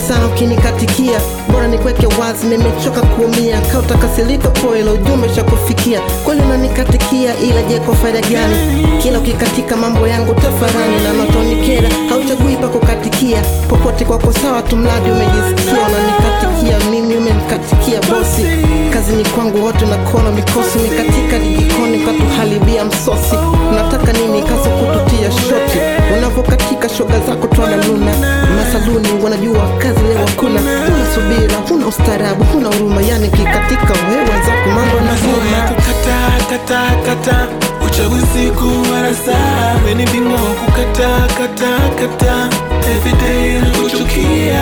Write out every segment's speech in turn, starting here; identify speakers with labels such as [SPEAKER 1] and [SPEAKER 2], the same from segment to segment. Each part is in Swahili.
[SPEAKER 1] sana ukinikatikia bora nikweke wazi nimechoka kuumia kautakasirika poelo ujumbe shakufikia kweli unanikatikia ila je kwa faida gani kila ukikatika mambo yangu tafarani na natonikera hauchagui pa kukatikia popote kwako sawa tu mradi umejisikia unanikatikia mimi umenikatikia bosi kazini kwangu wote nakona mikosi nikatika dijikoni katuharibia msosi unataka nini kaza kututia shoti unavokatika shoga zako twana luna masaluni wanajua kazi leo hakuna huna subira huna ustaarabu huna huruma yani kikatika wewe zako mambo
[SPEAKER 2] Masomo ya
[SPEAKER 1] nazima
[SPEAKER 2] kukata kata kata uchaguzi kuwa saa weni bingo kukata kata kata everyday na kuchukia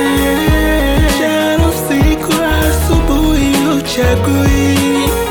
[SPEAKER 2] jana usiku asubuhi uchagui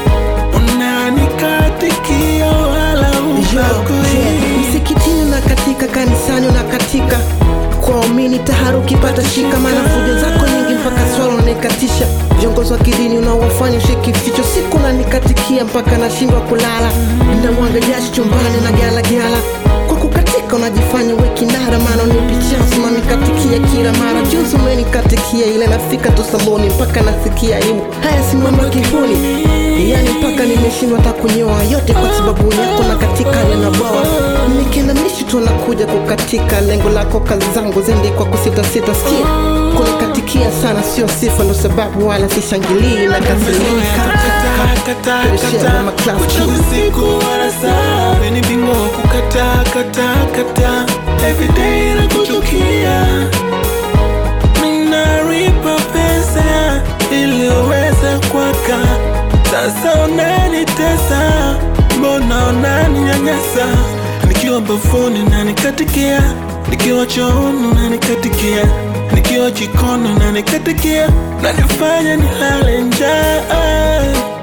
[SPEAKER 2] unanikatikia wala ubagui
[SPEAKER 1] msikitini na katika kanisani unakatika kwa waumini taharuki pata shika maana fujo zako nyingi mpaka swala unanikatisha viongozi wa kidini unaowafanya ushiki ficho siku unanikatikia mpaka nashindwa kulala ndamwaga jasho chumbani na gyalagyala kwa kukatika unajifanya wekinara maana unipitia unanikatikia kila mara juzi umenikatikia ile nafika tu saloni mpaka nasikia aibu haya si mambo ya kihuni yani mpaka nimeshindwa hata kunyoa yote kwa sababu yako na katika yanabwawa nikienda mishi tu nakuja kukatika lengo lako kazi zangu zendi kwa kusitasita skia kunikatikia sana sio sifa ndo sababu wala sishangilii na kasirika
[SPEAKER 2] uchaguzi kuwa saa weni bingo kukata kata kata everyday na kuchukia minaripa pesa ili uweze kwaka sasa unanitesa mbona unaninyanyasa nikiwa bafuni nanikatikia nikiwa chooni nanikatikia nikiwa jikoni nanikatikia nanifanya nilale njaa